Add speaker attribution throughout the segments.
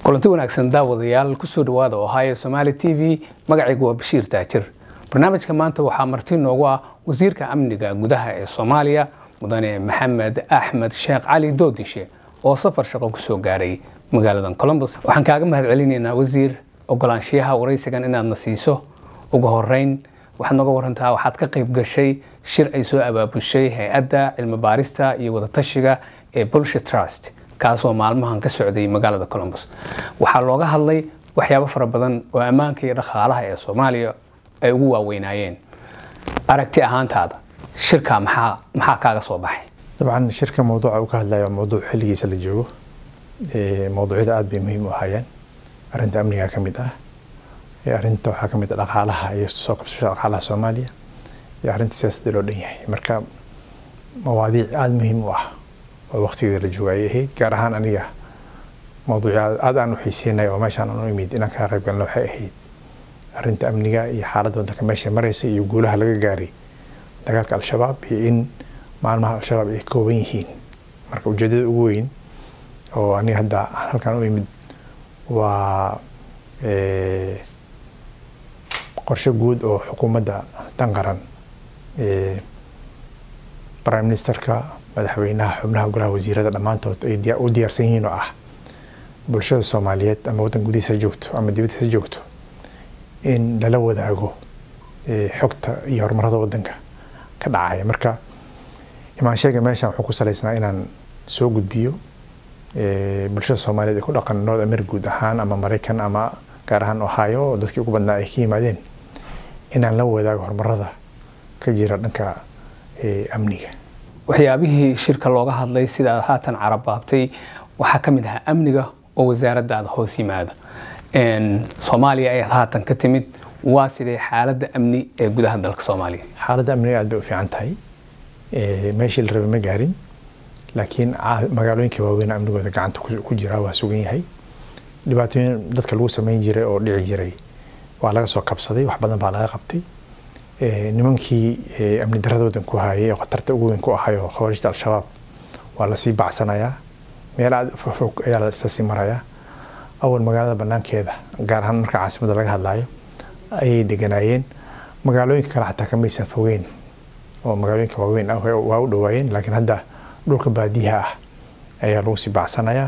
Speaker 1: kulanti wanaagsan daawadayaal kusoo dhawaada oo haya somaali t v magacaygu waa bashiir taajir barnaamijka maanta waxaa marti noogu ah wasiirka amniga gudaha ee soomaaliya mudane maxamed axmed sheekh cali doodishe oo safar shaqo kusoo gaaray magaalada colombos waxaan kaaga mahad celinaynaa wasiir ogolaanshiyaha waraysigan inaadna siiso ugu horeyn waxaad nooga warantaa waxaad ka qayb gashay shir ay soo abaabushay hay-adda cilmi baarista iyo wadatashiga ee bulsha trust kaasoo maalmahan ka socday magaalada colombos waxaa looga hadlay waxyaabo fara badan oo ammaanka iyo dhaqaalaha ee soomaaliya ay ugu waaweynaayeen aragti ahaantaada shirka maxaa maxaa kaaga soo baxay
Speaker 2: dabcan shirka mawduuca uu ka hadlaya waa mawduuc xilligiisa la joogo mawduucyada aada bay muhiim u ahaayeen arrinta amniga ka mid ah arrinta waxaa ka mid ah dhaqaalaha iyo soo qabsashada dhaqaalaha soomaaliya iyo arrinta siyaasadda loo dhan yahay marka mawaadiic aada muhiim u ah oo waqtigeeda la jooga ayay ahayd gaar ahaan aniga mawduucya aada aan u xiiseynay oo meeshaan aan u imid inaan kaa qayb galna waxay ahayd arrinta amniga iyo xaaladda waddanka meesha maraysa iyo guulaha laga gaaray dagaalka al-shabaab iyo in maalmaha al-shabaab ay kooban yihiin marka ujeedada ugu weyn oo aniga hadda halkaan u imid waa qorshe guud oo xukuumadda dan qaran prime ministerka madaxweynaha xubnaha golaha wasiirada dhammaantood ay u diyaarsan yihiin oo ah bulshada soomaaliyeed ama waddan gudihiisa joogto ama dibadiisa joogto in lala wadaago xogta iyo horumarada waddanka ka dhacaya marka imaansheega meeshan wuxuu ku salaysnaa inaan soo gudbiyo bulshada soomaaliyeed ee ku dhaqan north america guud ahaan ama maraykan ama gaar ahaan ohio oo dadkii ugu badnaa ay ka yimaadeen inaan la wadaago horumarada ka jira dhanka amniga
Speaker 1: waxyaabihii shirka looga hadlay sida aad haatan carabaabtay waxaa ka mid ahaa amniga oo wasaaraddaada hoos yimaada soomaaliya ayaad haatan ka timid waa sidee xaaladda amni ee gudaha dalka soomaaliya
Speaker 2: xaaladda amniga aad bay u fiican tahay meeshii la rabay ma gaarin laakiin magaalooyinka waaweyn amnigooda gacanta ku jira waa sugan yahay dhibaatooyin dadka lagu samayn jiray oo dhici jiray waa laga soo kabsaday wax badan baa laga qabtay nimankii amni darada waddan ku hayay oo khatarta ugu weyn ku ahay oo khawaarijta al-shabaab waa lasii bacsanayaa meel aada fog ayaa lasii marayaa awal magaalada banaankeeda gaar ahaan marka caasimadda laga hadlayo ayay deganaayeen magaalooyinka kale xataa kamaysan fogeyn oo magaalooyinka waaweyn ah waa u dhawaayeen laakiin hadda dhulka baadiyaha ah ayaa lagu sii bacsanayaa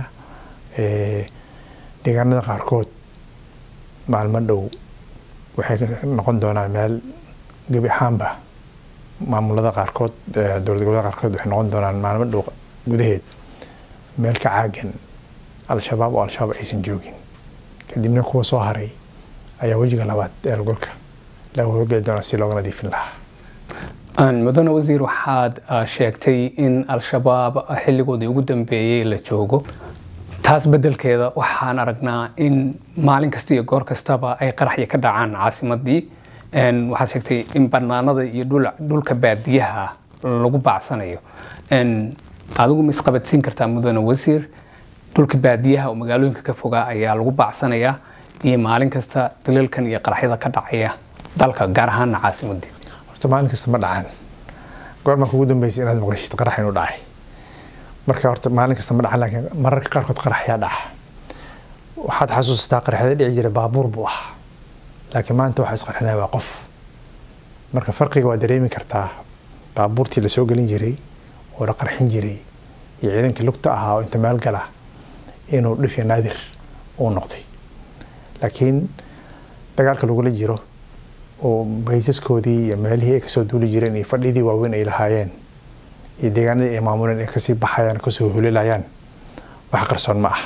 Speaker 2: deegaanada qaarkood maalmo dhow waxay noqon doonaan meel gebi ahaanba maamulada qaarkood dowlad gobolada qaarkood waxay noqon doonaan maalmo dhow gudaheed meel ka caagan al-shabaab oo al-shabaab aysan joogin kadibna kuwa soo haray ayaa wejiga labaad ee golka laga hogeli doonaa si looga nadiifin lahaa
Speaker 1: mudane wasiir waxaad sheegtay in al-shabaab xilligoodii ugu dambeeyey la joogo taas bedelkeeda waxaan aragnaa in maalin kasta iyo goor kastaba ay qaraxya ka dhacaan caasimadii waxaad sheegtay in banaanada iyo dhulka baadiyaha lagu bacsanayo adigu ma isqabadsiin kartaa mudane wasiir dhulka baadiyaha oo magaalooyinka ka fogaa ayaa lagu bacsanayaa iyo maalin kasta daliilkan iyo qaraxyada ka dhacaya dalka gaar ahaana caasimadii
Speaker 2: horta maalin kasta ma dhacaan goorma kugu dambeysay inaad maqlishid qarax inuu dhacay marka horta maalin kasta ma dhacan laakiin mararka qaarkood qaraxyaa dhaca waxaad xasuusataa qaraxyada dhici jira baabuur buu ahaa laakiin maanta waxaa isqarxinaya waa qof marka farqiga waa dareemi kartaa baabuurtii lasoo gelin jiray oo la qarxin jiray iyo ciidankii lugta ahaa oo inta meel gala inuu dhifya naadir uu noqday laakiin dagaalka lagula jiro oo baysaskoodii iyo meelihii ay kasoo duuli jireen iyo fadhidii waaweyn ay lahaayeen iyo deegaanadii ay maamuleen ay kasii baxayaan kasoo hulilayaan wax qarsoon ma ah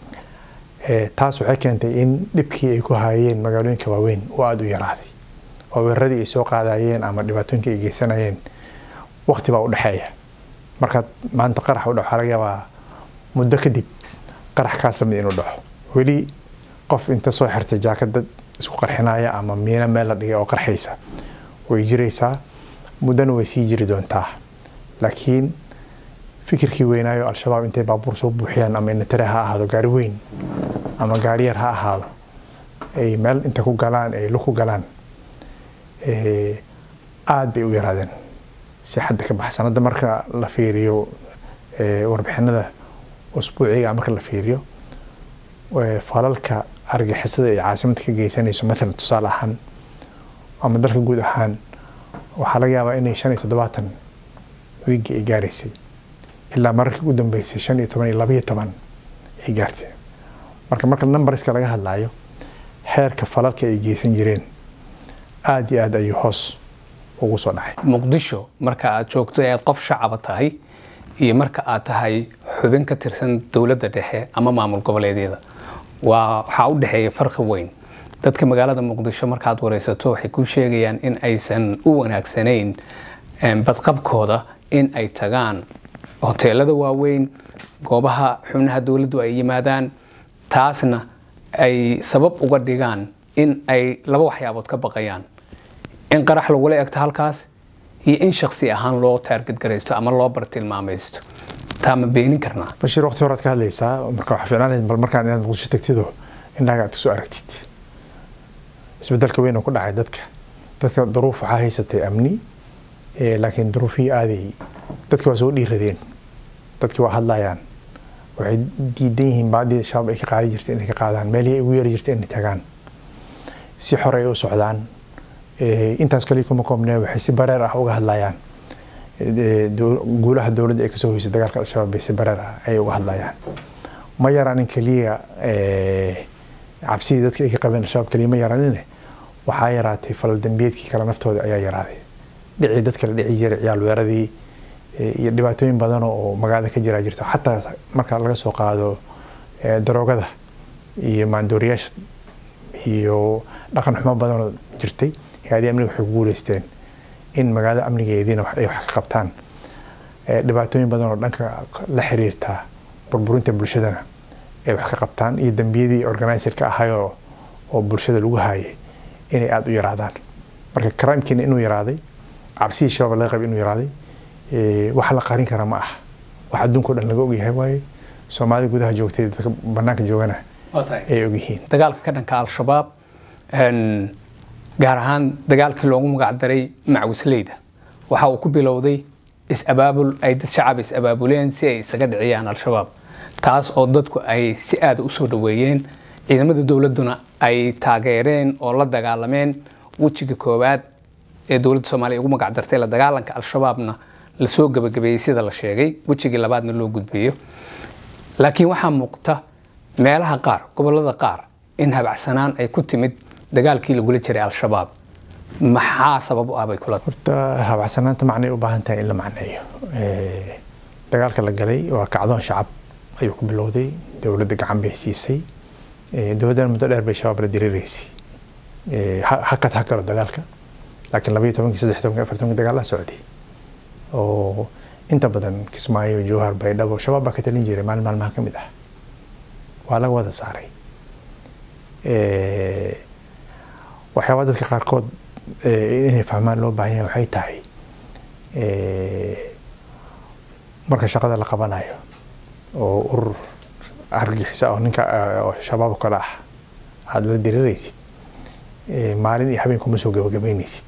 Speaker 2: taas waxay keentay in dhibkii ay ku haayeen magaalooyinka waaweyn uu aada u yaraaday oo weeraradii ay soo qaadayeen ama dhibaatooyinkii ay geysanayeen waqti baa u dhexeeya markaad maanta qarax u dhaco laga yaabaa muddo kadib qarax kaas lamid inuu dhaco weli qof inta soo xirtay jaakada isku qarxinaya ama miina meel la dhigay oo qarxaysa way jiraysaa muddana way sii jiri doontaa laakiin fikirkii weynaayo al-shabaab intay baabuur soo buuxiyaan ama inatare ha ahaado gaari weyn ama gaari yar ha ahaado ay meel inta ku galaan ay lug ku galaan aada bay u yaraadeen si xadda ka baxsan hadda marka la fiiriyo warbixinada usbuuciga marka la fiiriyo falalka argixisada ay caasimada ka geysanayso maalan tusaale ahaan ama dalka guud ahaan waxaa laga yaabaa inay shan iyo toddobaatan wiigi ay gaaraysay ilaa mararkii ugu dambeysay shan iyo toban iyo labaiyo toban ay gaartay marka marka numberska laga hadlayo heerka falalka ay geysan jireen aada iyo aada ayuu hoos ugu soo dhacay
Speaker 1: muqdisho marka aad joogto ee aad qof shacaba tahay iyo marka aad tahay xubin ka tirsan dowladda dhexe ama maamul goboleedyada waa waxaa u dhexeeya farqi weyn dadka magaalada muqdisho markaad wareysato waxay kuu sheegayaan in aysan u wanaagsanayn badqabkooda in ay tagaan hoteelada waaweyn goobaha xubnaha dowladdu ay yimaadaan taasna ay sabab uga dhigaan in ay laba waxyaabood ka baqayaan in qarax lagula egto halkaas iyo in shaksi ahaan loo taargedgaraysto ama loo bartilmaamaysto taa ma beenin karnaa
Speaker 2: bashiir waqti horaad ka hadlaysaa marka waxaa fiicnaan lahayd bal markaan inaad muqdisho tagtido indhaga aad kusoo aragtid isbedelka weyn oo ku dhacay dadka dadka duruuf waxaa haysatay amni laakiin duruufihii aaday dadki waa soo dhiiradeen dadki waa hadlayaan waxay diidan yihiin baadii shabaab ay ka qaadi jirtay inay ka qaadaan meelihii ay ugu yeeri jirtay inay tagaan si xor ay u socdaan intaas kaliya kuma koobnee waxay si bareer ah uga hadlayaan guulaha dowladda ay kasoo hoysay dagaalka al-shabaab bay si bareer ah ay uga hadlayaan ma yaraanin keliya cabsidii dadka ay ka qabeen al-shabaab keliya ma yaraanin waxaa yaraatay falal dambiyeedkii kale naftooda ayaa yaraaday dhicii dadka la dhici jiray ciyaal weeradii iyo dhibaatooyin badan oo magaalada ka jiraa jirta xataa marka laga soo qaado daroogada iyo maandooriyaasha iyo dhaqan xumo badanoo jirtay hay-adii amniga waxay ku guuleysteen in magaalada amnigeediina ay wax ka qabtaan dhibaatooyin badan oo dhanka la xiriirta burburinta bulshadana ay wax ka qabtaan iyo dembiyadii organizerka ahayoo oo bulshada lagu haayay inay aada u yaraadaan marka crimkiina inuu yaraaday cabsidii shabaab laga qabay inuu yaraaday wax la qarin kara ma ah wax adduunka o dhan laga ogyahay waaye soomaalida gudaha joogtay dadka banaanka joogana ay ogyihiin
Speaker 1: dagaalka ka dhanka al-shabaab gaar ahaan dagaalkii loogu magacdaray macwisleyda waxa uu ku bilowday is-abaabul ay dad shacab is-abaabuleen si ay isaga dhiciyaan al-shabaab taas oo dadku ay si aada u soo dhaweeyeen ciidamada dowladduna ay taageereen oo la dagaalameen wejiga koowaad ee dowladda soomaaliya ugu magacdartay la dagaalanka al-shabaabna lasoo gabagabeeyey sida la sheegay wejigii labaadna loo gudbiyo laakiin waxaa muuqta meelaha qaar gobolada qaar in habacsanaan ay ku timid dagaalkii lagula jiray al-shabaab maxaa sabab u ah bay kula
Speaker 2: horta habacsanaanta macnay u baahan tahay in la macneeyo dagaalka la galay waa kacdoon shacab ayuu ku bilowday dowladda gacan bay siisay dowladdan muddo dheer bay shabaab la diriireysay hakad ha galo dagaalka laakiin labaiyo tobankii saddex tobankii afar tobankii dagaal la socday oo inta badan kismaayo jowhar baydhabo shabaab baa ka talin jiray maalin maalmaha ka mid ah waa laga wada saaray waxyaabaa dadka qaarkood inay fahmaan loo baahan yahay waxay tahay marka shaqada la qabanayo oo urur argixisa oo ninka oo shabaab oo kale ah aada la diriiraysid maalin iyo habeen kuma soo gabagabeynaysid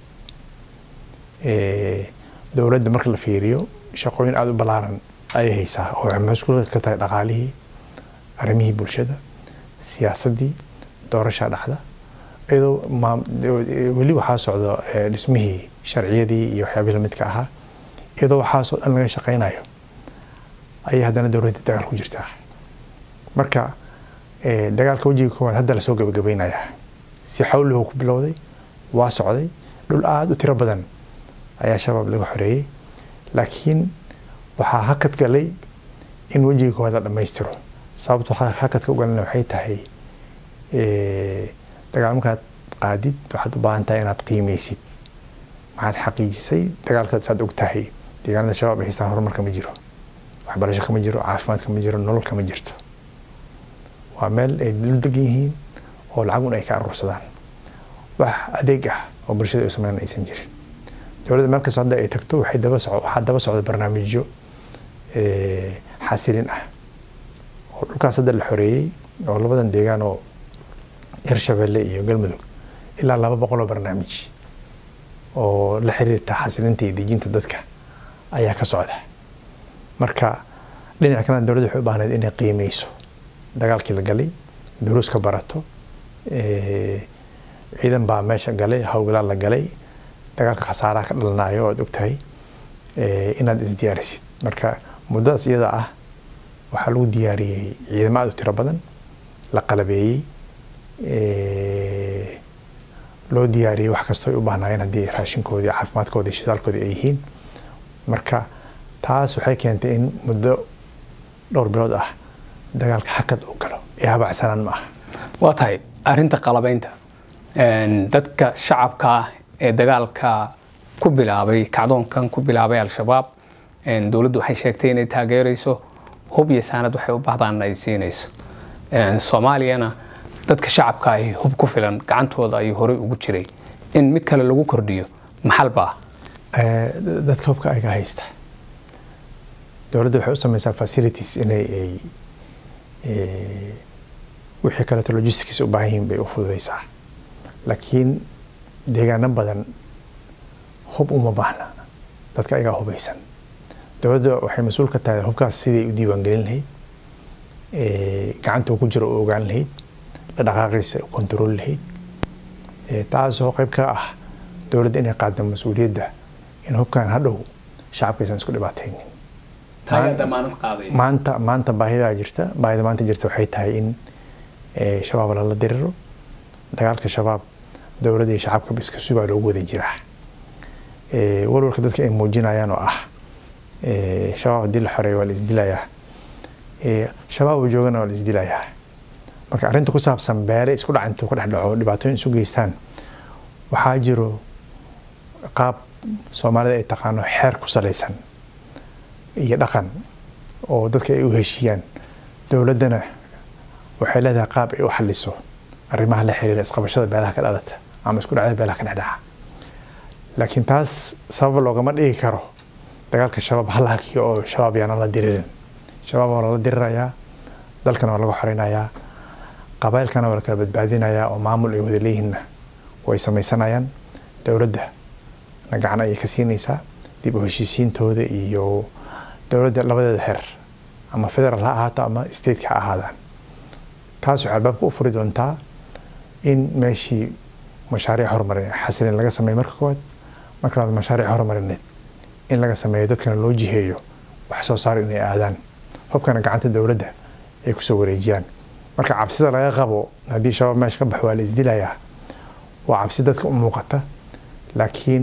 Speaker 2: dowladda marka la fiiriyo shaqooyin aada u ballaaran ayay haysaa oo waxay maskuul ka tahay dhaqaalihii arrimihii bulshada siyaasaddii doorasha dhacda iyadoo weli waxaa socdo dhismihii sharciyadii iyo waxyaabihii lamidka ahaa iyadoo waxaasoo dhan laga shaqaynayo ayay haddana dowladda dagaal ku jirtaa marka dagaalka wejiga koowaad hadda lasoo gabagabeynayaa si xawlihu ku bilowday waa socday dhul aada u tiro badan ayaa shabaab laga xoreeyey laakiin waxaa hakad galay in wejiga koowaad la dhammaystiro sababto hakadka u galana waxay tahay dagaal markaad qaadid waxaad u baahan tahay inaad qiimeysid maxaad xaqiijisay dagaalkaad saad og tahay deegaanada shabaab ay haystaan horumarka ma jiro waxbarasho kama jiro caafimaad kama jiro nolol kama jirto waa meel ay dul degan yihiin oo lacagun ay ka aruursadaan wax adeeg ah oo bulshada u sameyn aysan jirin dowladda meel kastoo hadda ay tagto waxay daba soco waxaa daba socda barnaamijyo xasilin ah oo dhulkaas hadda la xoreeyey oo labadan deegaan oo hirshabelle iyo galmudug ilaa laba boqol oo barnaamij oo la xiriirta xasilinta iyo dejinta dadka ayaa ka socda marka dhinaca kalena dowladda waxay u baahnayd inay qiimeyso dagaalkii la galay duruus ka barato ciidan baa meesha galay howlgalaa la galay dagaalka khasaaraha ka dhalanayo oad ogtahay inaad isdiyaarisid marka muddadaas iyada ah waxaa lagu diyaariyey ciidamo aad u tiro badan la qalabeeyey loo diyaariyey wax kastoo ay u baahnaayeen haddii raashinkoodii caafimaadkoodii shidaalkoodii ay yihiin marka taas waxay keentay in muddo dhowr bilood ah dagaalka xakad uu galo ee habacsanaan ma aha
Speaker 1: waa tahay arrinta qalabaynta dadka shacabka ah ee dagaalka ku bilaabay kacdoonkan ku bilaabay al-shabaab dowladdu waxay sheegtay inay taageerayso hub iyo saanad waxay u bahdaanna ay siinayso soomaaliyana dadka shacabka ahi hub ku filan gacantooda ayuu horey ugu jiray in mid kale lagu kordhiyo maxalbaa
Speaker 2: dadka hubka ayaga haysta dowladda waxay u samaysaa facilities inay ay wixii kaleeto logistics u baahan yihiin bay u fududaysaa laakiin deegaano badan hub uma baahna dadka ayagaa hubaysan dowladda waxay mas-uul ka tahay hubkaas siday u diiwaangelin lahayd gacanta uu ku jiro u ogaan lahayd dhaqdhaqaaqiisa u kontarool lahayd taasoo qayb ka ah dowladda inay qaada mas-uuliyadda in hubkan hadhow shacabkaysan isku dhibaataynin maanta maanta baahidaa jirta baahida maanta jirta waxay tahay in shabaab lala diriro dagaalka shabaab dowladda iyo shacabka iska subaa loogu wada jiraa walwalka dadka ay muujinayaan oo ah shabaab haddii la xoreeyo waa la isdilayaa shabaab uu joogana waa la isdilayaa marka arrinta ku saabsan beere isku dhac intuu ka dhex dhaco dhibaatooyin isu geystaan waxaa jiro qaab soomaalida ay taqaano xeer ku salaysan iyo dhaqan oo dadka ay u heshiiyaan dowladdana waxay leedahay qaab ay u xaliso arrimaha la xiriira isqabashada beelaha ka dhalata ama isku dhacda beelaha ka dhexdhaca laakiin taas sabab loogama dhigi karo dagaalka shabaab hal hakiyo oo shabaab yaana la diririn shabaab waa lala dirirayaa dalkana waa laga xoreynayaa qabailkana waa la kala badbaadinayaa oo maamul ay wada leeyihiinna way samaysanayaan dowladda na gacan ayay ka siinaysaa dib u heshiisiintooda iyo dowladda labadeeda heer ama federal ha ahaato ama stateka ha ahaadaan taas waxay albaabka u furi doontaa in meeshii mashaariic horumarineed xasilin laga sameeyo marka koowaad marka labaad mashaariic horumarineed in laga sameeyo dadkana loo jiheeyo wax soo saar inay aadaan hubkana gacanta dowladda ay kusoo wareejiyaan marka cabsida laga qabo haddii shabaab meesha ka baxo waa la isdilayaa waa cabsi dadka u muuqata laakiin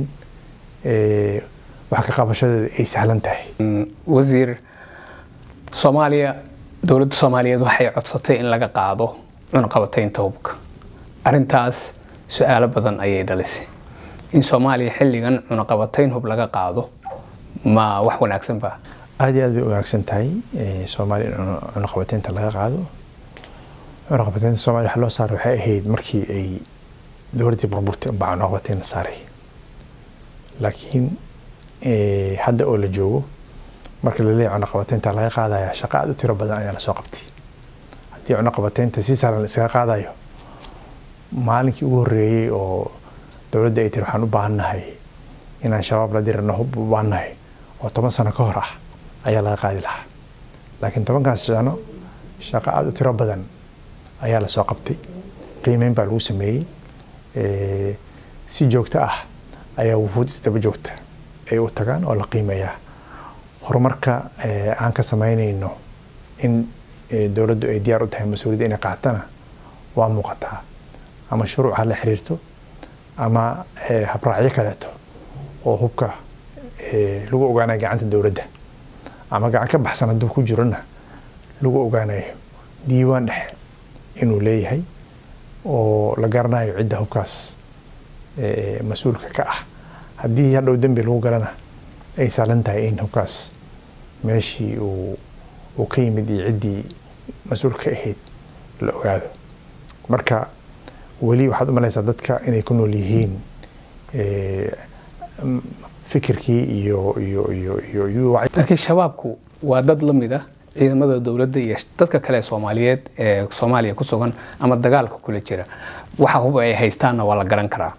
Speaker 2: wax ka qabashadeeda ay sahlan tahay
Speaker 1: wasiir soomaaliya dowladda soomaaliyeed waxay codsatay in laga qaado cunaqabataynta hubka arrintaas su-aalo badan ayay dhalisay in soomaaliya xilligan cunaqabatayn hub laga qaado ma wax wanaagsan ba
Speaker 2: aad iyo aad bay u wanaagsan tahay soomaaliya in cunaqabataynta laga qaado cunaqabataynta soomaaliya waxa loo saaray waxay ahayd markii ay dowladdii burburtay unbaa cunaqabatayn la saaray laakiin hadda oo la joogo marka la leeyahay cunaqabataynta laga qaadaya shaqo aad u tiro badan ayaa lasoo qabtay haddii cunaqabataynta si saaran la iskaga qaadayo maalinkii ugu horreeyey oo dowladda ay tiri waxaan u baahannahay inaan shabaab la dirano hub u baahannahay oo toban sano ka hor ah ayaa laga qaadi lahaa laakiin tobankaas sano shaqo aada u tiro badan ayaa lasoo qabtay qiimeyn baa lagu sameeyey si joogto ah ayaa wufuud isdaba joogta ay u tagaan oo la qiimeeyaa horumarka aan ka samaynayno in dowladdu ay diyaar u tahay mas-uuliyadda inay qaatana waa muuqataa ama shuruuc ha la xiriirto ama habraacyo kaleeto oo hubka lagu ogaanayo gacanta dowladda ama gacan ka baxsan hadduu ku jirona lagu ogaanayo diiwaan dhexe inuu leeyahay oo la garanayo cidda hubkaas mas-uulka ka ah haddii hadhow dembi lagu galana ay saalan tahay in hubkaas meeshii uu ka yimid iyo ciddii mas-uulka ka ahayd la ogaado marka weli waxaad u malaysaa dadka inay ku nool yihiin fikirkii iyo iyo iyo iyo iyo
Speaker 1: laakiin shabaabku waa dad la mid ah ciidamada dowladda iyo dadka kale soomaaliyeed ee soomaaliya ku sugan ama dagaalka kula jira waxa hub ay haystaanna waa la garan karaa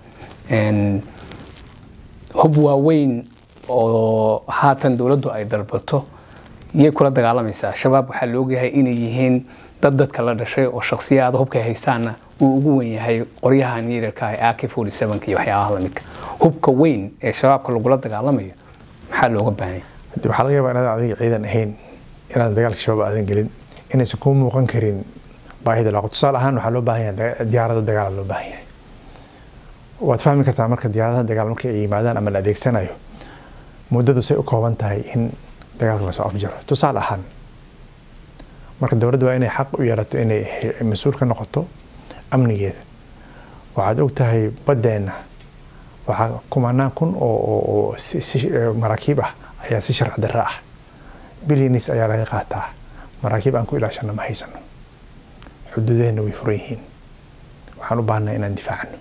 Speaker 1: hub waaweyn oo haatan dowladdu ay dalbato yay kula dagaalamaysaa shabaab waxaa la ogyahay inay yihiin dad dadka la dhashay oo shakhsiyaada hubkay haystaanna uu ugu wen yahay qoryahan yararka ah ak iyo waxyaabaha lamidka hubka weyn ee shabaabka lagula dagaalamayo maxaa looga baahanya
Speaker 2: waxaa laga yabaa inaad adiga ciidan ahayn inaadan dagaalka shabaab aadan gelin inaysan kuu muuqan karin baahida laaqo tusaale ahaan waxaa loo baahan yahay diyaarada dagaala loo baahan yahay waad fahmi kartaa marka diyaaradaha dagaal markay ay yimaadaan ama la adeegsanayo muddadu say u kooban tahay in dagaalka lasoo afjaro tusaale ahaan marka dowladda waa inay xaq u yeelato inay mas-uul ka noqoto amnigeeda waxaad og tahay baddeenna waxaa kumanaan kun oo maraakiib ah ayaa si sharci darra ah bilyanis ayaa laga qaataa maraakiib aan ku ilaashano ma haysano xuduudaheenna way furan yihiin waxaan u baahnaa inaan difaacano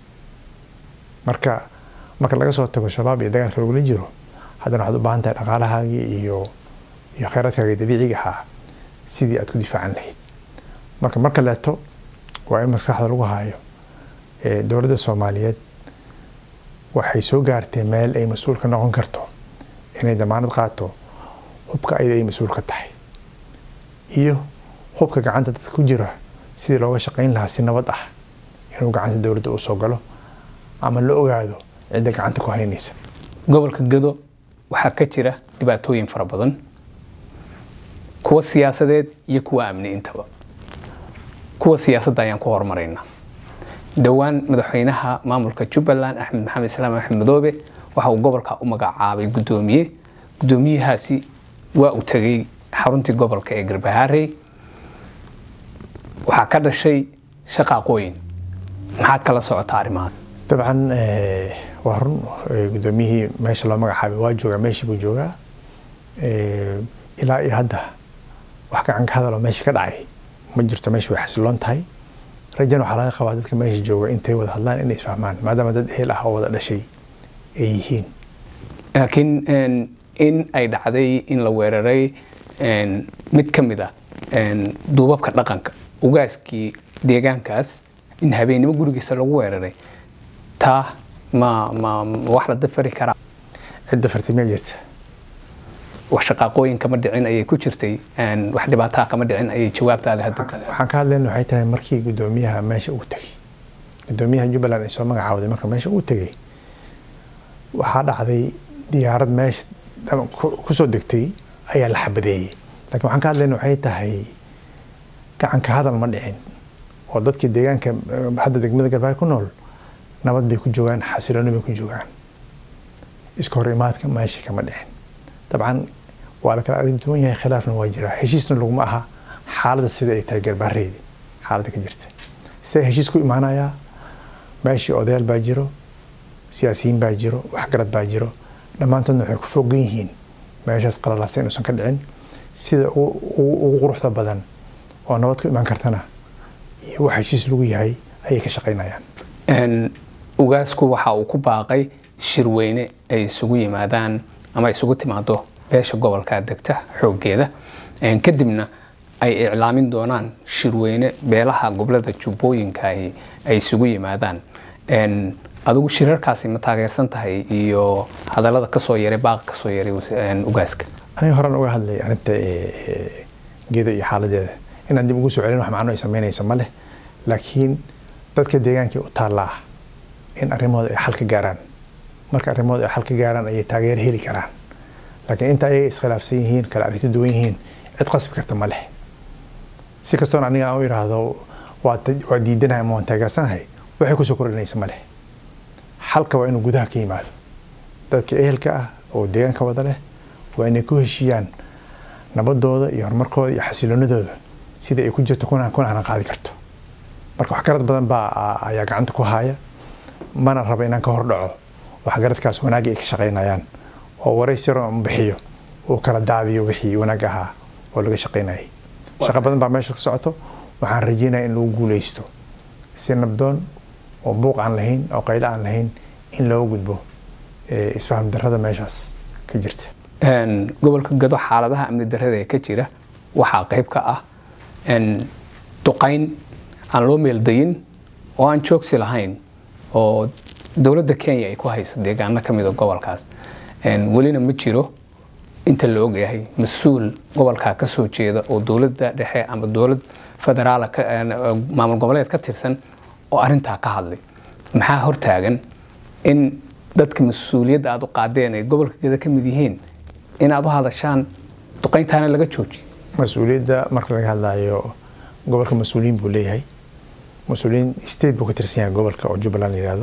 Speaker 2: marka marka laga soo tago shabaab iyo dagaalka lagula jiro haddana waxaad u baahan tahay dhaqaalahaagii iyo iyo kheyraadkaagii dabiiciga ahaa sidii aad ku difaacan lahayd marka marka leeto waa in maskaxda lagu haayo dowladda soomaaliyeed waxay soo gaartay meel ay mas-uul ka noqon karto inay damaanad qaato hubka ayada ay mas-uul ka tahay iyo hubka gacanta dadka ku jira sidii looga shaqayn lahaa si nabad ah inuu gacanta dowladda uu soo galo ama la ogaado cidda gacanta ku haynaysa
Speaker 1: gobolka gado waxaa ka jira dhibaatooyin fara badan kuwa siyaasadeed iyo kuwa amni intaba kuwa siyaasadda ayaan ku hormaraynaa dhowaan madaxweynaha maamulka jubbaland axmed maxamed islaam axmed madoobe waxa uu gobolka u magacaabay guddoomiye guddoomiyahaasi waa uu tegey xaruntii gobolka ee garbahaarey waxaa ka dhashay shaqaaqooyin maxaad kala socotaa arrimahan
Speaker 2: dabcan waa run guddoomiyihii meesha loo magacaabay waa joogaa meeshii buu joogaa ilaa iyo hadda wax gacan ka hadaloo meesha ka dhacay ma jirto meesha way xasiloon tahay rajan waxaa laga qabaa dadka meesha jooga intay wada hadlaan inay isfahmaan maadaama dad ehel ah oo wada dhashay ay yihiin
Speaker 1: laakiin in ay dhacday in la weeraray mid ka mid ah duubabka dhaqanka ugaaskii deegaankaas in habeennimo gurigiisa lagu weeraray taa ma ma wax la dafari karaa
Speaker 2: cidda fartimiya jirta
Speaker 1: wax shaqaaqooyin kama dhicin ayay ku jirtay wax dhibaataa kama dhicin ayay jawaabtaada hadda
Speaker 2: waxaan ka hadlayna waxay tahay markii guddoomiyaha meesha uu tegey guddoomiyaha jubbaland ay soo magacaawday marka meesha uu tegey waxaa dhacday diyaarad meesha kusoo degtay ayaa la xabadeeyey laakiin waxaan ka hadlayna waxay tahay gacanka hadal ma dhicin oo dadkii deegaanka hadda degmada galbaay ku nool nabad bay ku joogaan xasilooni bay ku joogaan iska hor imaadka meesha kama dhicin dabcan waa la kala arrin duwan yahay khilaafna waa jiraa heshiisna laguma aha xaaladda sida ay tahay garbaareedi xaaladda ka jirta see heshiis ku imaanayaa meeshii odayaal baa jiro siyaasiyiin baa jiro waxgarad baa jiro dhammaantoodna waxay ku fogan yihiin meeshaas qalalaasa inuusan ka dhicin sida ugu quruxda badan oo nabad ku imaan kartana iyo wax heshiis lagu yahay ayay ka shaqaynayaan
Speaker 1: ugaasku waxa uu ku baaqay shirweyne ay isugu yimaadaan ama isugu timaado beesha gobolka degta xooggeeda kadibna ay iclaamin doonaan shirweyne beelaha gobolada jubbooyinka ay isugu yimaadaan adigu shirarkaasi ma taageersan tahay iyo hadalada kasoo yaray baaqa kasoo yaray ugaaska
Speaker 2: aniga horan uga hadlay arinta geedo iyo xaaladeeda inaan dib ugu soo celin wax macno ay samaynaysa ma leh laakiin dadka deegaankii u taallaa in arrimooda ay xal ka gaaraan marka arrimooda ay xal ka gaaraan ayay taageero heli karaan laakiin inta ayaga iskhilaafsan yihiin kala arrinto duwan yihiin cid qasbi karta ma leh si kastoon aniga aan u idhaahdo waa diidanahay ama waan taageersanahay waxay kusoo kordhinaysa ma leh xalka waa inuu gudaha ka yimaado dadka ehelka ah oo deegaanka wada leh waa inay ku heshiiyaan nabadooda iyo horumarkooda iyo xasiloonadooda sida ay ku jirto kuna hana qaadi karto marka waxgarad badan baa ayaa gacanta ku haya mana raba inaan ka hordhaco waxgaradkaas wanaagga ay ka shaqaynayaan oo warays yaro aan bixiyo uu kala daadiyo wixii wanaag ahaa oo laga shaqaynayay shaqo badan baa meesha ka socoto waxaan rajeynaya in lagu guuleysto si nabdoon oo buuq aan lahayn oo qaylo aan lahayn in looga gudbo isfaham darrada meeshaas ka jirta
Speaker 1: gobolka gado xaaladaha amni darrada ee ka jira waxaa qayb ka ah duqayn aan loo meeldayin oo aan joogsi lahayn oo dowladda kenya ay ku hayso deegaano ka mida gobolkaas welina ma jiro inta la ogyahay mas-uul gobolkaa ka soo jeeda oo dowladda dhexe ama dowlad federaala maamul goboleed ka tirsan oo arintaa ka hadlay maxaa hortaagan in dadka mas-uuliyadda aad u qaadeen ay gobolka geda ka mid yihiin inaad u hadashaan duqayntaana laga joojiyo
Speaker 2: mas-uuliyadda marka laga hadlayo gobolka mas-uuliyiin buu leeyahay mas-uuliyiin state buu ka tirsan yahay gobolka oo jubbaland la yihahdo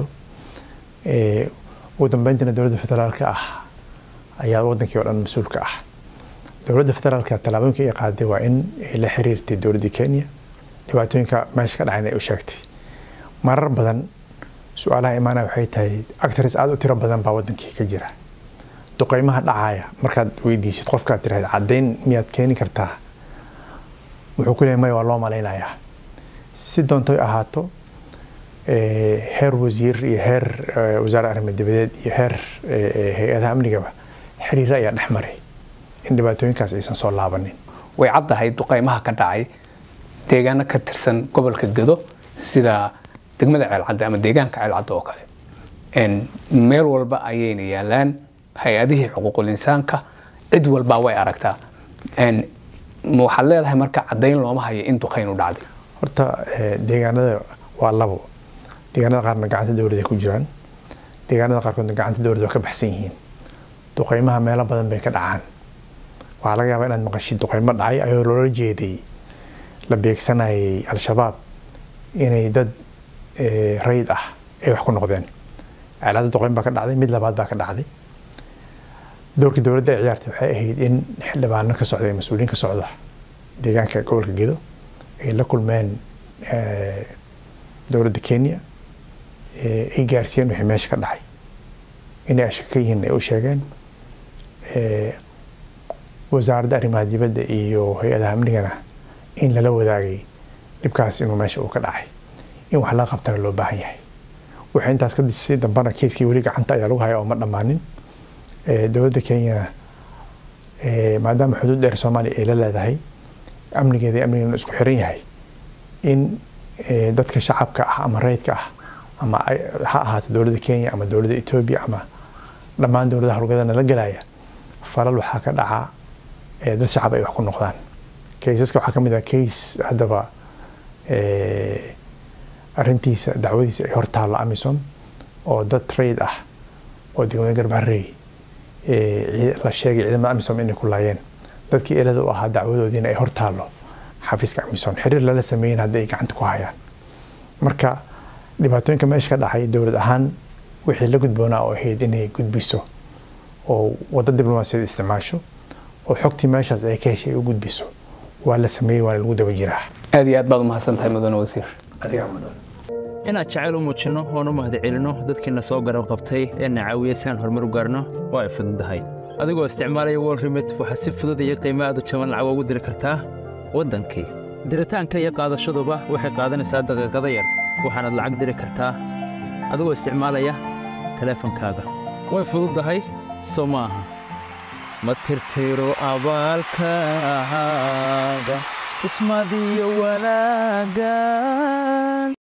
Speaker 2: ugu dambeyntina dowladda federaalka ah ayaa wadankii oo dhan mas-uulka ah dowladda federaalka tallaabooyinka ay qaaday waa in ay la xiriirtay dowladda kenya dhibaatooyinka meesha ka dhacayna ay u sheegtay marar badan su-aalaha imaanaya waxay tahay actors aada u tiro badan baa wadankii ka jira duqeymaha dhacaya markaad weydiisid qofkaad tiraahda caddayn miyaad keeni kartaa wuxuu ku leeyahay maya waa loo malaynayaa si doontoy ahaato heer wasiir iyo heer wasaare arrimo dibadeed iyo heer hay-adaha amnigaba xiriiro ayaa dhex maray in dhibaatooyinkaas aysan soo laabanin
Speaker 1: way caddahay duqeymaha ka dhacay deegaano ka tirsan gobolka gedo sida degmada ceelcadde ama deegaanka ceelcadde oo kale meel walba ayayna yaalaan hay-adihii xuquuqul insaanka cid walbaa way aragtaa waxaad leedahay marka caddayn looma hayo in duqayn u dhacday
Speaker 2: horta deegaanada waa labo deegaanada qaarna gacanta dowladda ku jiraan deegaanada qaarkoodna gacanta dowladda waa ka baxsan yihiin duqeymaha meelo badan bay ka dhacaan waxaa laga yaabaa inaad maqashid duqeymo dhacay ayoo loola jeeday la beegsanayay al-shabaab inay dad rayid ah ay wax ku noqdeen ceelada duqeyn baa ka dhacday mid labaad baa ka dhacday doorkii dowladda ay ciyaartay waxay ahayd in xildhibaano ka socda mas-uuliyiin ka socda deegaanka gobolka gedo ay la kulmeen dowladda kenya ay gaarsiiyeen wixii meesha ka dhacay inay ashaka ka yihiin ay u sheegeen wasaaradda arrimaha dibadda iyo hay-adaha amnigana in lala wadaagay dhibkaas inuu meesha uu ka dhacay in wax laga qabtana loo baahan yahay waxay intaas ka disay dambana keiskii weli gacanta ayaa lagu haya oo ma dhammaanin dowladda kenyana maadaama xuduud dheer soomaaliya ay la leedahay amnigeeda amnigeena isku xiran yahay in dadka shacabka ah ama rayidka ah ama ha ahaato dowladda kenya ama dowladda etoobiya ama dhammaan dowladaha howlgadana la gelaya falal waxaa ka dhaca dad shacab ay wax ku noqdaan kaysaska waxaa ka mid ah kays haddaba arrintiisa dacwadiisa ay hor taallo amison oo dad rayid ah oo degmada garbaharey la sheegay ciidamada amisom inay ku laayeen dadkii elada u ahaa dacwadoodiina ay hor taallo xafiiska amisom xiriir lala sameeyen haddii ay gacanta ku hayaan marka dhibaatooyinka meesha ka dhacay dowlad ahaan wixii la gudboonaa oo ahayd inay gudbiso oo waddo diblomaasiyad isticmaasho oo xogtii meeshaas ay ka heshay ay u gudbiso waa la sameeyey waana lagu daba jiraa
Speaker 1: aad iyo aad baad umahadsan tahay mudane wasiir
Speaker 2: adigaa mudan
Speaker 3: inaad jacayl u muujinno oon u mahadcelinno dadkiina soo garab qabtay ee na caawiya si aan horumar u gaarno waa ay fududahay adigoo isticmaalaya wol remit waxaad si fudud iyo qiimo aad u jaban lacag ugu diri kartaa waddankii diritaanka iyo qaadashaduba waxay qaadanaysaa daqiiqada yar waxaanaad lacag diri kartaa adigoo isticmaalaya teleefankaaga way fududahay soo ma aha ma tirtiro abaalkaaga kismadiyo wanaagga